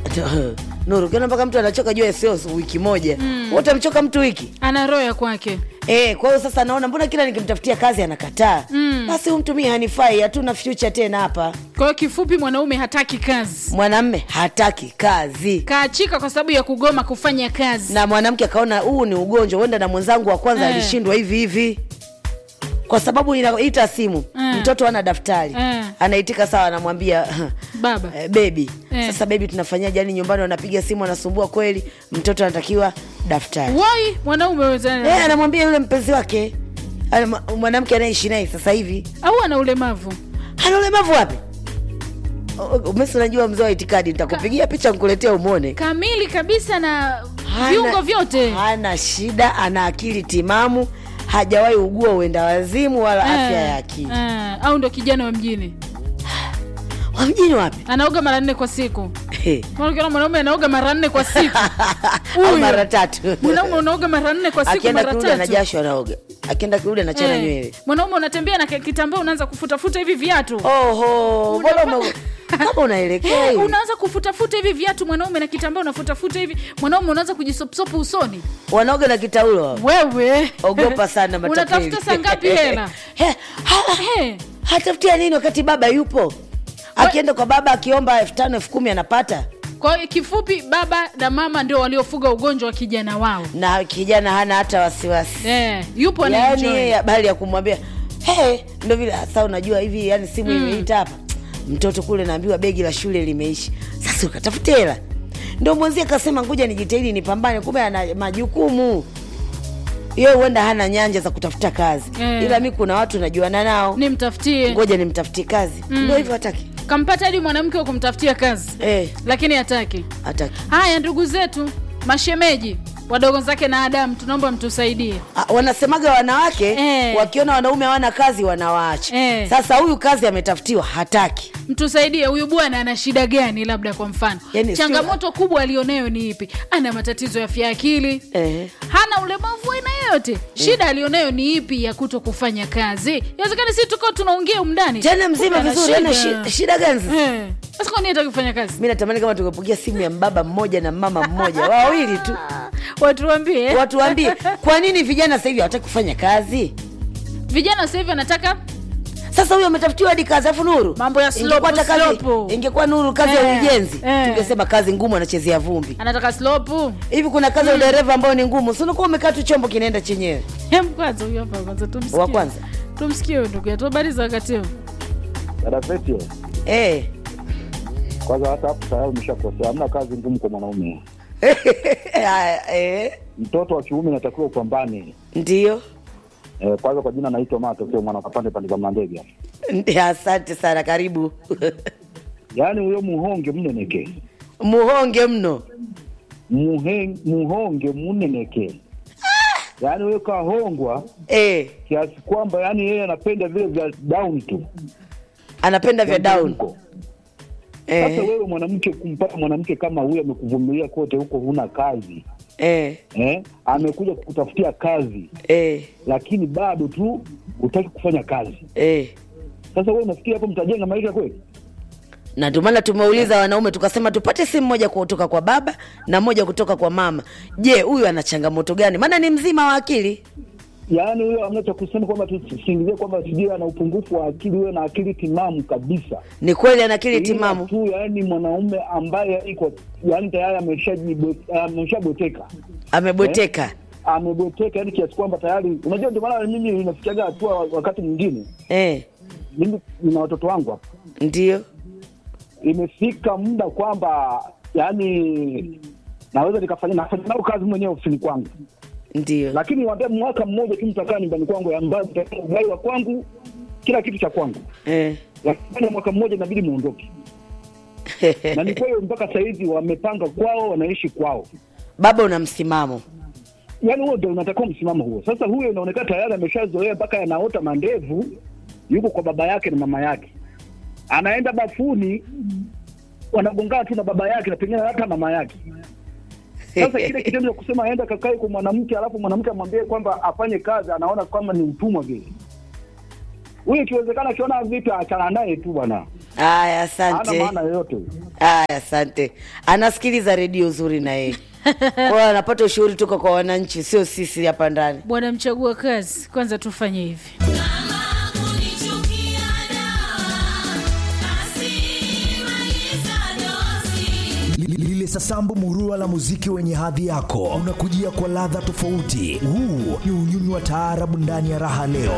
Nuru, ukiona mpaka mtu anachoka jua sio wiki moja mm. utamchoka mtu wiki ana roho ya kwake Eh, kwa hiyo sasa naona mbona kila nikimtafutia kazi anakataa Mm. basi huyu mtu mimi hanifai hatuna future tena hapa kwa hiyo kifupi mwanaume hataki kazi mwanamme hataki kazi kaachika kwa sababu ya kugoma kufanya kazi na mwanamke akaona huu ni ugonjwa huenda na mwenzangu wa kwanza Eh. alishindwa hivi hivi kwa sababu inaita simu Eh. mtoto ana daftari Eh. anaitika sawa anamwambia baba eh, bebi Eh. sasa bebi tunafanyaje yani nyumbani wanapiga simu anasumbua kweli mtoto anatakiwa daftari wai mwanaume weza eh, anamwambia yule mpenzi wake Ana- mwanamke anayeishi naye sasa hivi au ana ulemavu ana ulemavu wapi O- umesi unajua mzee wa itikadi nitakupigia picha nkuletea umone kamili kabisa na Hana- viungo vyote hana shida ana akili timamu hajawahi ugua uenda wazimu wala Eh, afya ya akili eh, au ndo kijana wa mjini wa mjini wapi anaoga mara nne kwa siku He. Maana ukiona mwanaume anaoga mara nne kwa siku au Huyo. mara tatu mwanaume unaoga mara nne kwa siku akienda mara kirudi ana tatu jasho anaoga akienda kirudi anachana Eh, nywele mwanaume unatembea na ki- kitambaa unaanza kufutafuta hivi viatu oho mbona ume- kama unaelekea Eh, hivi. unaanza kufutafuta hivi viatu mwanaume na kitambaa unafutafuta hivi mwanaume unaanza kujisopsopa usoni wanaoga na kitaulo hao. wewe ogopa sana matapeli. unatafuta saa ngapi hela He, ha- Eh, hatafutia nini wakati baba yupo akienda kwa baba akiomba elfu tano elfu kumi anapata kwa hiyo kifupi baba na mama ndio waliofuga ugonjwa wa kijana wao na kijana hana hata wasiwasi eh, yupo yani anaenjoy. habari ya kumwambia hey, ndo vile hasa unajua hivi yani simu imeita hapa mtoto kule naambiwa begi la shule limeishi sasa ukatafute hela ndo mwenzie akasema ngoja nijitahidi nipambane kumbe ana majukumu hiyo huenda hana nyanja za kutafuta kazi Eh. ila mi kuna watu najuana nao nimtafutie ngoja nimtafutie kazi ndo hivyo hataki kampata hadi mwanamke wa kumtafutia kazi eh, lakini hataki hataki haya ndugu zetu mashemeji wadogo zake na adamu tunaomba mtusaidie Ah, wanasemaga wanawake Eh. wakiona wanaume hawana kazi wanawaacha Eh. sasa huyu kazi ametafutiwa hataki mtusaidie huyu bwana ana shida gani labda kwa mfano Yaani sio- changamoto kubwa alionayo ni ipi ana matatizo ya afya ya akili eh. hana ulemavu aina yoyote shida alionayo ni ipi ya kuto kufanya kazi inawezekana si tuko tunaongea umndani jana mzima vizuri ana shi- shida gani sasa? sasa kwani hataki kufanya kazi mi natamani kama tungepigia simu ya mbaba mmoja na mama mmoja wawili tu watuambie watu waambie kwa nini vijana sasa hivi hawataki kufanya kazi vijana sasa hivi anataka sasa huyo ametafutiwa hadi kazi afu nuru Mambo ya Ingekuwa slope, hata kazi- slope. ingekuwa nuru kazi ya Eh, ujenzi eh. tungesema kazi ngumu anachezea vumbi anataka slopu hivi kuna kazi ya udereva ambayo ni ngumu sinakuwa umekaa tu chombo kinaenda chenyewe hem kwanza huyu hapa kwanza tumsikie wa kwanza tumsikie huyu ndugu yetu habari za wakati huu Dada Feti, eh. kwanza hata hapo tayari umeshakosea. Hamna kazi ngumu kwa mwanaume. Haya, eh. Mtoto wa kiume inatakiwa upambane. ndio Eh, kwanza kwa jina naitwa Mato, sio mwana kapande pande za Mlandege. Ndi- asante sana karibu Yaani huyo muhonge mneneke, muhonge mno Muhe- muhonge muneneke, yaani huyo kahongwa eh. kiasi kwamba yani yeye anapenda vile vya down tu anapenda vya down Huko. Sasa eh. wewe mwanamke, kumpata mwanamke kama huyo amekuvumilia kote huko, huna kazi Eh. eh, amekuja kukutafutia kazi Eh. lakini bado tu hutaki kufanya kazi. Eh. Sasa wewe unafikiri hapo mtajenga maisha kweli? na ndio maana tumeuliza wanaume tukasema tupate simu moja kutoka kwa baba na moja kutoka kwa mama je huyu ana changamoto gani maana ni mzima wa akili Yaani huyo amna cha kusema kwamba tusingizie kwamba sijui ana upungufu wa akili, huyo na akili timamu kabisa. ni kweli ana akili Ila timamu tu yaani mwanaume ambaye iko yaani tayari ameshajibo- ameshaboteka amebweteka ameboteka, yaani kiasi kwamba tayari, unajua, ndio maana mimi inafikiaga hatua wakati mwingine, eh. mimi nina watoto wangu hapa, ndio imefika muda kwamba yaani naweza nikafanya nafanya nao kazi mwenyewe ofisini kwangu ndio lakini waambia mwaka mmoja tu mtakaa nyumbani kwangu ambayo mtakaa ugai wa kwangu kila kitu cha kwangu eh. lakini mwaka mmoja inabidi muondoke na ni kweli mpaka sahizi wamepanga kwao wanaishi kwao baba una msimamo yaani huo ndo unatakiwa msimamo huo sasa huyo inaonekana tayari ameshazoea mpaka anaota mandevu yuko kwa baba yake na mama yake anaenda bafuni wanagongana tu na baba yake na pengine hata mama yake sasa kile kitendo cha kusema aenda kakae kwa mwanamke alafu mwanamke amwambie kwamba afanye kazi anaona kama ni utumwa vile huyu ikiwezekana akiona vipi achana naye tu bwana Haya, hana asante. maana yoyote Haya, asante. Anasikiliza redio uzuri na yeye kwa hiyo anapata ushauri toka kwa wananchi, sio sisi hapa ndani. bwana mchagua kazi kwanza tufanye hivi Li- lile sasambu murua la muziki wenye hadhi yako unakujia kwa ladha tofauti huu ni unyunyu wa taarabu ndani ya raha leo